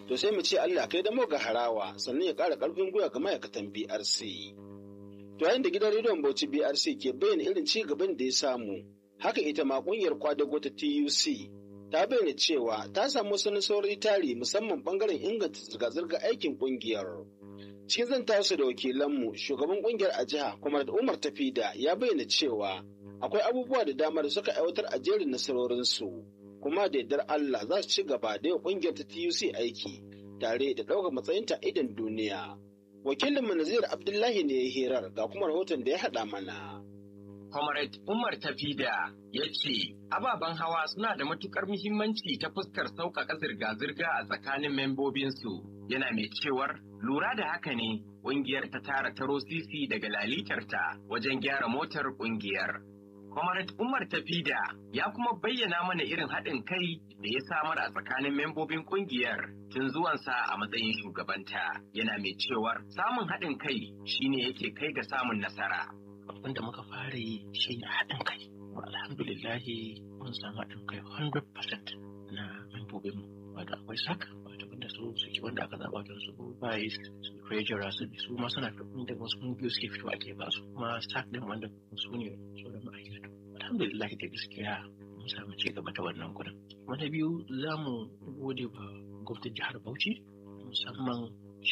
to sai mu ce Allah kai da ga harawa sannan ya ƙara ƙarfin gwiwa ga ma'aikatan BRC. To yayin da gidan rediyon Bauchi BRC ke bayyana irin ci gaban da ya samu, haka ita ma ƙungiyar kwadago ta TUC ta bayyana cewa ta samu wasu nasarori tari musamman bangaren inganta zirga-zirga aikin ƙungiyar. Cikin zan tasu da wakilanmu shugaban ƙungiyar a jiha kuma da Umar Tafida ya bayyana cewa akwai abubuwa da dama da suka aiwatar a jerin nasarorinsu. kuma da yardar Allah za su ci gaba da yau kungiyar ta TUC aiki tare da ɗaukar matsayinta idan duniya. Wakilin Nazir Abdullahi ne ya hirar ga kuma rahoton da ya haɗa mana. Comrade Umar Tafida ya ce ababen hawa suna da matukar muhimmanci ta fuskar sauƙaƙa zirga-zirga a tsakanin membobinsu yana mai cewar lura da haka ne ƙungiyar ta tara taro sisi daga lalitarta wajen gyara motar ƙungiyar. Comrade Umar Tafida ya kuma bayyana mana irin haɗin kai da ya samar a tsakanin membobin ƙungiyar tun zuwansa a matsayin shugabanta yana mai cewar samun haɗin kai shine yake kai ga samun nasara. Abin da muka fara yi shi ne haɗin kai. Alhamdulillahi mun samu haɗin kai 100% na membobinmu. Wato akwai sak wato wanda su suke wanda aka zaɓa don su bayi su treasurer su su ma suna da wasu kungiyoyi suke fito ake ba su kuma sak din wanda su ne su da ma'aikatu. alhamdulillah da gaskiya mun samu ci gaba ta wannan gurin wata biyu za mu gode wa gwamnatin jihar bauchi musamman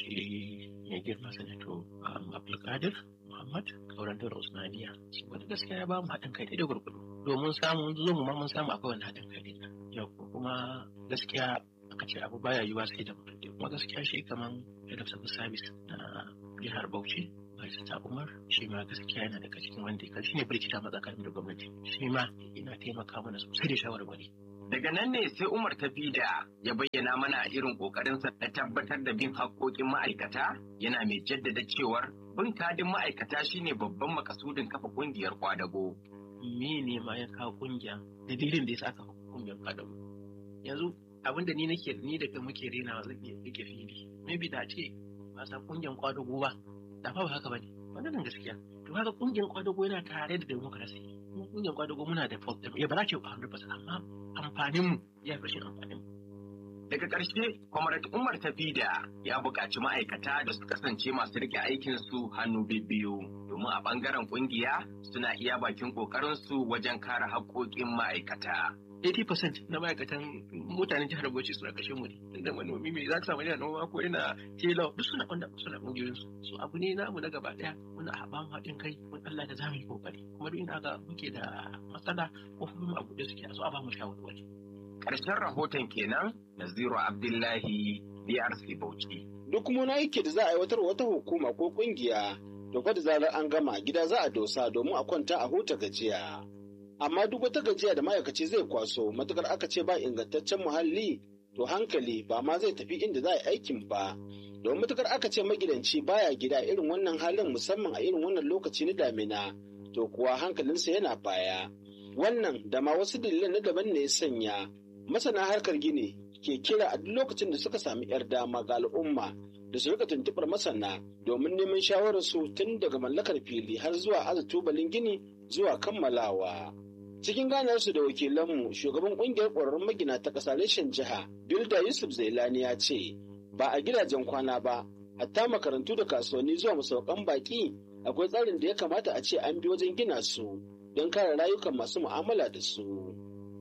shi mai girma sanato abdulkadir muhammad kauran da usmaniya wanda gaskiya ya ba mu haɗin kai da gurgudu domin samun zo mu ma mun samu akwai wani haɗin kai da yau kuma gaskiya aka ce abu baya yiwa sai da mutum kuma gaskiya shi kaman head of service na jihar bauchi ta Umar shi ma gaskiya yana daga cikin wanda ya shi ne birkita matsakanin da gwamnati shi ma yana taimaka mana sosai da shawarwari. Daga nan ne sai Umar Tafida ya bayyana mana irin kokarinsa na tabbatar da bin haƙƙoƙin ma'aikata yana mai jaddada cewar bin kadin ma'aikata shine babban makasudin kafa ƙungiyar kwadago. Me ne ma ya kawo ƙungiya dalilin da ya sa aka ƙungiyar kwadago. Yanzu abin da ni nake ni da muke renawa zan iya rike fili. Maybe da ce ba sa ƙungiyar kwadago ba da ba haka bane wannan gaskiya to haka kungiyar kwadago yana tare da democracy mu kungiyar kwadago muna da fault ya ba za ce 100% amma amfanin mu ya fi amfanin mu daga ƙarshe comrade Umar Tafida ya buƙaci ma'aikata da su kasance masu rike aikin su hannu biyu domin a ɓangaren ƙungiya suna iya bakin ƙoƙarin su wajen kare haƙoƙin ma'aikata 80% na ma'aikatan mutanen jihar Bauchi suna kashe mu ne da manomi mai za ka samu yana noma ko yana tela duk suna wanda suna kungiyoyin su so abu ne namu na gaba daya muna haɓa mu haɗin kai mun Allah da zamu yi kokari kuma duk inda ga muke da matsala ko kuma abu da suke so a ba mu shawarwari karshen rahoton kenan Naziru Abdullahi DRC Bauchi duk kuma na yake da za a aiwatar wata hukuma ko kungiya to fa da zarar an gama gida za a dosa domin a kwanta a huta gajiya amma duk wata gajiya da ma'aikaci zai kwaso matukar aka ce ba ingantaccen muhalli to hankali ba ma zai tafi inda za a yi aikin ba don matukar aka ce magidanci baya gida irin wannan halin musamman a irin wannan lokaci na damina to kuwa hankalinsa yana baya wannan da ma wasu dalilan na daban ne ya sanya masana harkar gini ke kira a duk lokacin da suka sami yar dama ga al'umma da su rika tuntuɓar masana domin neman shawararsu tun daga mallakar fili har zuwa aza tubalin gini zuwa kammalawa. cikin ganarsu da wakilanmu shugaban kungiyar ƙwararrun magina ta ƙasa reshen jiha bilda yusuf zailani ya ce ba a gidajen kwana ba hatta makarantu da kasuwanni zuwa masaukan baki akwai tsarin da ya kamata a ce an bi wajen gina su don kare rayukan masu mu'amala da su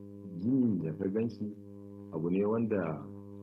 gini da ka ganshi abu ne wanda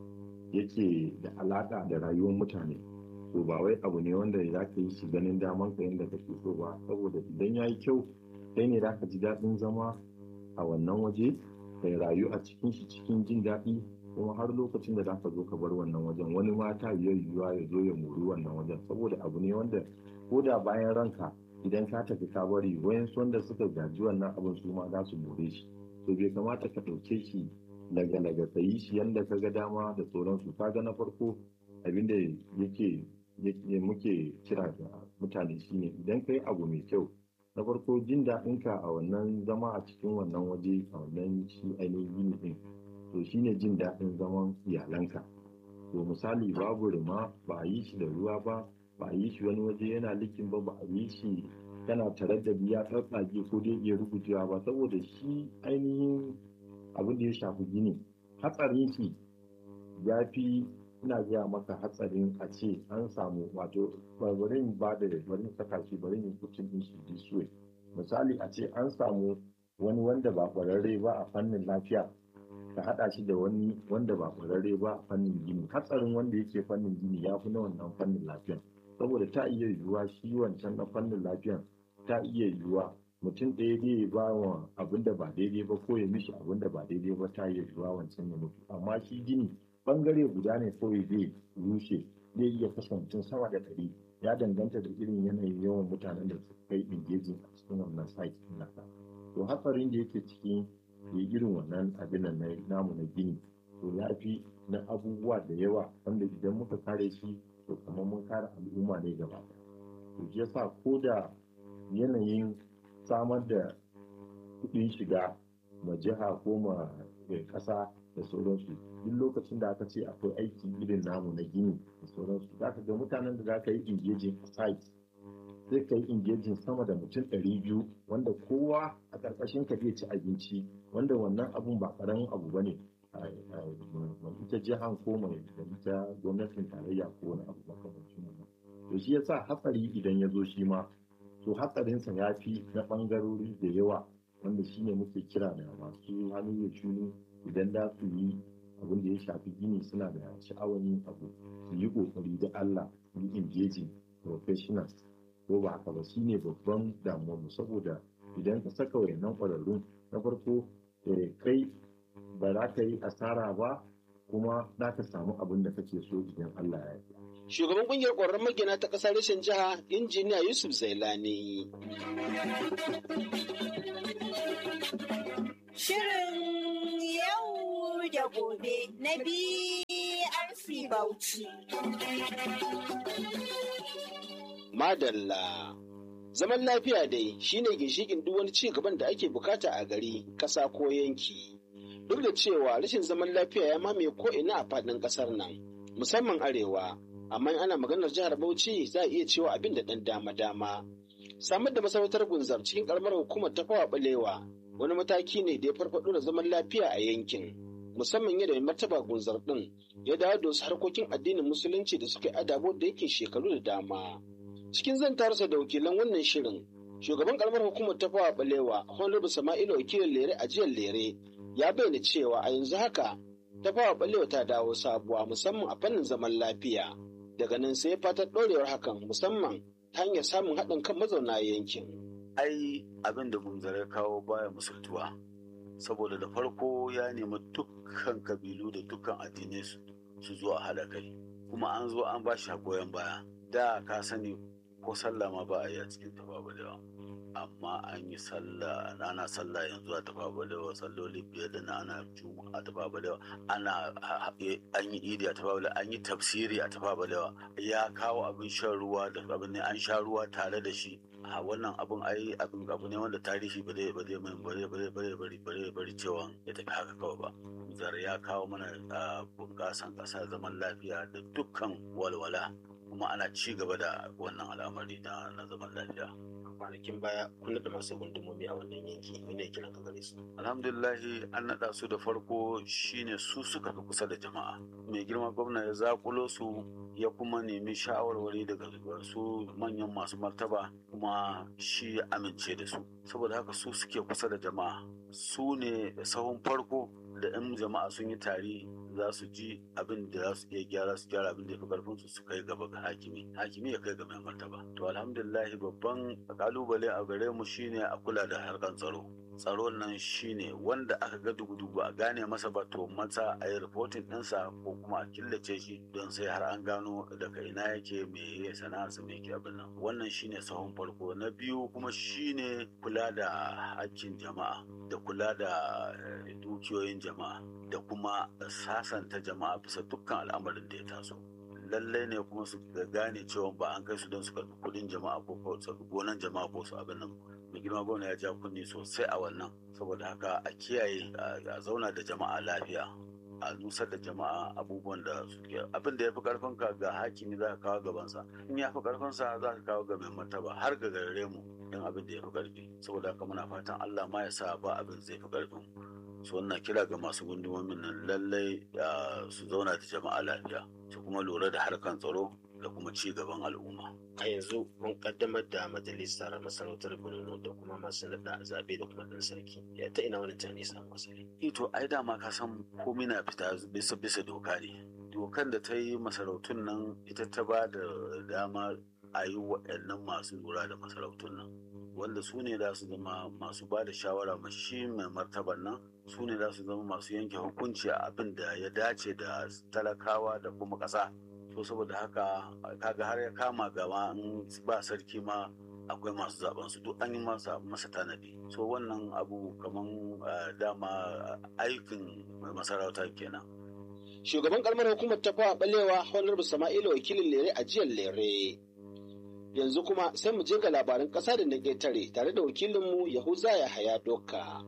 yake da alaƙa da rayuwar mutane to ba wai abu ne wanda za ka yi shi ganin daman ka yadda kake so ba saboda idan ya yi kyau kai ne za ka ji daɗin zama a wannan waje kai rayu a cikin shi cikin jin daɗi kuma har lokacin da zaka zo ka bar wannan wajen wani ma ta yiwuwa ya zo ya muri wannan wajen saboda abu ne wanda ko da bayan ranka idan ka tafi ka bari wayansu wanda suka gaji wannan abin su ma za su more shi to bai kamata ka ɗauke shi daga daga ka yi shi yanda ka ga dama da sauransu ka ga na farko abin da yake muke kira ga mutane shine idan ka yi abu mai kyau na farko jin daɗinka a wannan zama a cikin wannan waje a wannan shi ainihin gini ɗin to shine jin daɗin zaman iyalanka to misali babu rima ba a yi shi da ruwa ba ba a yi shi wani waje yana likin ba ba a yi shi kana tare da biya tsatsage ko dai iya rubutewa ba saboda shi ainihin abin da ya shafi gini hatsarin shi ya fi ina gaya maka hatsarin a ce an samu wato barin ba da barin saka shi barin yin kucin din shi this way misali a ce an samu wani wanda ba kwararre ba a fannin lafiya ka haɗa shi da wani wanda ba kwararre ba a fannin gini hatsarin wanda yake fannin gini ya fi na wannan fannin lafiya saboda ta iya yiwuwa shi wancan na fannin lafiya ta iya yiwuwa mutum ɗaya zai ba wa abin da ba daidai ba ko ya mishi abin da ba daidai ba ta iya yiwuwa wancan ya mutu amma shi gini bangare guda ne kawai zai rushe zai iya kashe mutum sama da ɗari ya danganta da irin yanayin yawan mutanen da suka kai engaging a cikin wannan site ɗin nasa to hatsarin da yake cikin ya irin wannan abin nan namu na gini to ya fi na abubuwa da yawa wanda idan muka kare shi to kamar mun kare al'umma ne gaba to shi yasa ko da yanayin samar da kuɗin shiga ma jiha ko ma ƙasa da sauransu duk lokacin da aka ce akwai aiki irin namu na gini da sauransu za ka ga mutanen da za ka yi engaging a site sai ka yi engaging sama da mutum ɗari biyu wanda kowa a ƙarƙashin ka zai ci abinci wanda wannan abun ba ƙaramin abu ba ne ita jihan ko mai da ita gwamnatin tarayya ko wani abu makamancin wannan to shi yasa hatsari idan ya zo shi ma to hatsarinsa ya fi na ɓangarori da yawa wanda shine muke kira da masu hannu da shuni idan za su yi abin da ya shafi gini suna da sha'awar yin abu su yi kokari da Allah su yi engaging professionals ko ba haka ba shine babban damuwarmu saboda idan ka saka wayannan ƙwararrun na farko kai ba za ka yi asara ba kuma za ka samu abin da kake so idan Allah ya yi Shugaban kungiyar ƙwararrun magina ta ƙasar rashin jiha injiniya Yusuf Zailani. Shirin yau da gobe na BRC Bauchi. Madalla. Zaman lafiya dai shine ginshikin duk wani ci gaban da ake bukata a gari, ƙasa ko yanki. Duk da cewa rashin zaman lafiya ya mamaye ko'ina a faɗin ƙasar nan, musamman arewa, amma ana maganar jihar Bauchi za a iya cewa abin da ɗan dama-dama. Samar da masarautar gunzar cikin ƙaramar hukumar ta fawa ɓalewa wani mataki ne da ya farfaɗo da zaman lafiya a yankin. Musamman yadda mai martaba gunzar ɗin ya dawo da wasu harkokin addinin musulunci da suka adabo da yake shekaru da dama. Cikin zantarsa da wakilan wannan shirin, shugaban ƙaramar hukumar ta fawa ɓalewa Honorable Sama'ilu wakilin lere a jiyar lere ya bayyana cewa a yanzu haka ta fawa ɓalewa ta dawo sabuwa musamman a fannin zaman lafiya. daga nan sai fatar ɗorewar hakan musamman ta hanyar samun haɗin kan mazauna yankin. Ai abin da gunzare kawo baya musultuwa saboda da farko ya nemi dukkan kabilu da dukkan addinai su zo a haɗa kai kuma an zo an ba shi goyon baya da ka sani ko sallah ma ba a yi a cikin tafawa amma an yi sallah ana sallah yanzu a tafa balewa salloli biyar da na ana juma a tafa balewa ana an yi idi a tafa balewa an yi tafsiri a tafa balewa ya kawo abin shan ruwa da abin ne an sha ruwa tare da shi a wannan abin ai abin abu ne wanda tarihi ba zai ba zai mai bare bare bare bare bare bare cewa ya tafi haka kawai ba zar ya kawo mana bunƙasan ƙasa zaman lafiya da dukkan walwala kuma ana ci gaba da wannan al'amari na zaman lafiya kwanakin baya kun naɗa masu gundumomi a wannan yanki ne kiran ka gare su alhamdulillahi an naɗa su da farko shine su suka fi kusa da jama'a mai girma gwamna ya zakulo su ya kuma nemi shawarwari daga su manyan masu martaba kuma shi ya amince da su saboda haka su suke kusa da jama'a su ne sahun farko da 'yan jama'a sun yi tari za su ji abin da za su iya gyara su gyara abin da ya fi karfin su su kai gaba ga hakimi hakimi ya kai ga mai martaba to alhamdulillah babban kalubale a gare mu shine a kula da harkan tsaro tsaro nan shine wanda aka ga dugu-dugu a gane masa ba to masa a yi reporting ɗinsa ko kuma a killace shi don sai har an gano daga ina yake me ya sana'arsa me yake abin nan wannan shine sahun farko na biyu kuma shine kula da hakkin jama'a da kula da dukiyoyin jama'a da kuma sasanta jama'a bisa dukkan al'amarin da ya taso lallai ne kuma su gane cewa ba an kai su don su karɓi kuɗin jama'a ko gonan jama'a ko su abin nan mai girma gwamna ya ja kunni sosai a wannan saboda haka a kiyaye a zauna da jama'a lafiya a nusar da jama'a abubuwan da suke abin da ya fi karfin ka ga hakimi za ka kawo gabansa in ya fi karfin sa za ka kawo ga mai martaba har ga gare mu don abin da ya fi karfi saboda haka muna fatan Allah ma ya sa ba abin zai fi karfin su wannan kira ga masu gundumomin nan lallai su zauna da jama'a lafiya su kuma lura da harkan tsaro da kuma ci gaban al'umma. A yanzu mun kaddamar da majalisar masarautar Borno da kuma masu naɗa zaɓe da kuma ɗan sarki. Ya ta ina wani tani samu asali. Ito ai dama ka san komai na fita bisa bisa doka ne. Dokan da ta yi masarautun nan ita ta ba da dama a yi waɗannan masu lura da masarautun nan. Wanda su ne za su zama masu ba da shawara ma shi mai martaban nan su ne za su zama masu yanke hukunci a abin da ya dace da talakawa da kuma ƙasa. so saboda haka kaga har ya kama gaba in ba sarki ma akwai masu zaben su duk an yi masa masa tanadi so wannan abu kaman dama aikin masarauta kenan shugaban kalmar hukumar ta fawa balewa honorable sama'ila wakilin lere a jiyar lere yanzu kuma sai mu je ga labaran ƙasa da na ƙetare tare da wakilinmu yahuza ya haya doka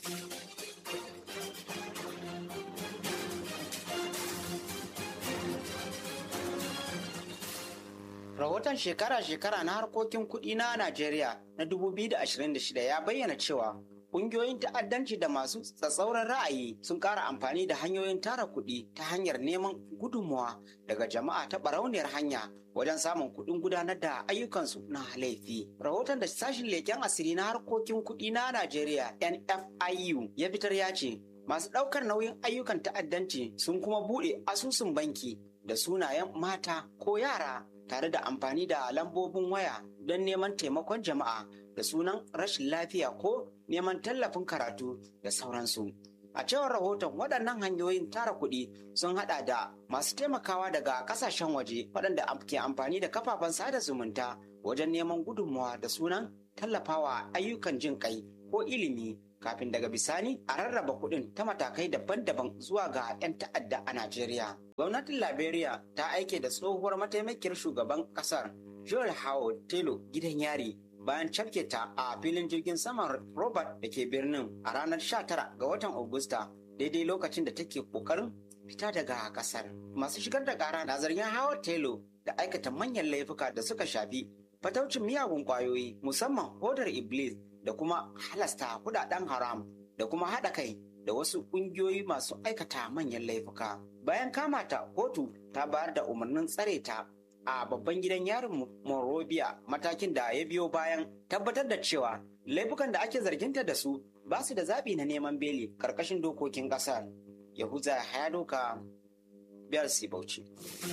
Rahoton shekara-shekara na harkokin kuɗi na Najeriya na 2026 ya bayyana cewa ƙungiyoyin ta'addanci da masu tsatsauran ra'ayi sun ƙara amfani da hanyoyin tara kuɗi ta hanyar neman gudunmuwa daga jama'a ta barauniyar hanya wajen samun kuɗin gudanar da ayyukansu na laifi. Rahoton da sashin leƙen asiri na harkokin kuɗi na Najeriya NFIU ya fitar ya ce masu ɗaukar nauyin ayyukan ta'addanci sun kuma buɗe asusun banki da sunayen mata ko yara tare da amfani da lambobin waya don neman taimakon jama'a da sunan rashin lafiya ko neman tallafin karatu da sauransu. A cewar rahoton waɗannan hanyoyin tara kuɗi sun haɗa da masu taimakawa daga ƙasashen waje waɗanda ke amfani da kafafen sada zumunta wajen neman gudunmawa da sunan tallafawa ayyukan jin kai ko ilimi kafin daga bisani a rarraba kuɗin ta matakai daban-daban zuwa ga 'yan ta'adda a Najeriya. Gwamnatin Liberia ta aike da tsohuwar mataimakiyar shugaban ƙasar Joel Howard Taylor gidan yari bayan cafke ta a filin jirgin saman Robert da ke birnin a ranar 19 ga watan Agusta daidai lokacin da take kokarin fita daga kasar. Masu shigar da kara na zargin Howard Taylor da aikata manyan laifuka da suka shafi fataucin miyagun kwayoyi musamman hodar Iblis da kuma halasta kudaden haram da kuma haɗa kai da wasu ƙungiyoyi masu aikata manyan laifuka. Bayan kama ta kotu ta bayar da umarnin tsare ta a babban gidan yarin Monrovia matakin da ya biyo bayan tabbatar da cewa laifukan da ake zarginta da su ba su da zaɓi na neman beli ƙarƙashin dokokin ƙasar. Yahuza ya doka biyar Bauchi.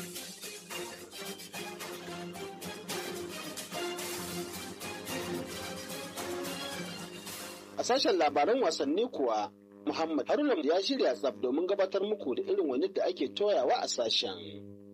A sashen labaran wasanni kuwa Muhammad Haruna ya shirya tsab domin gabatar muku da irin wani da ake toyawa a sashen.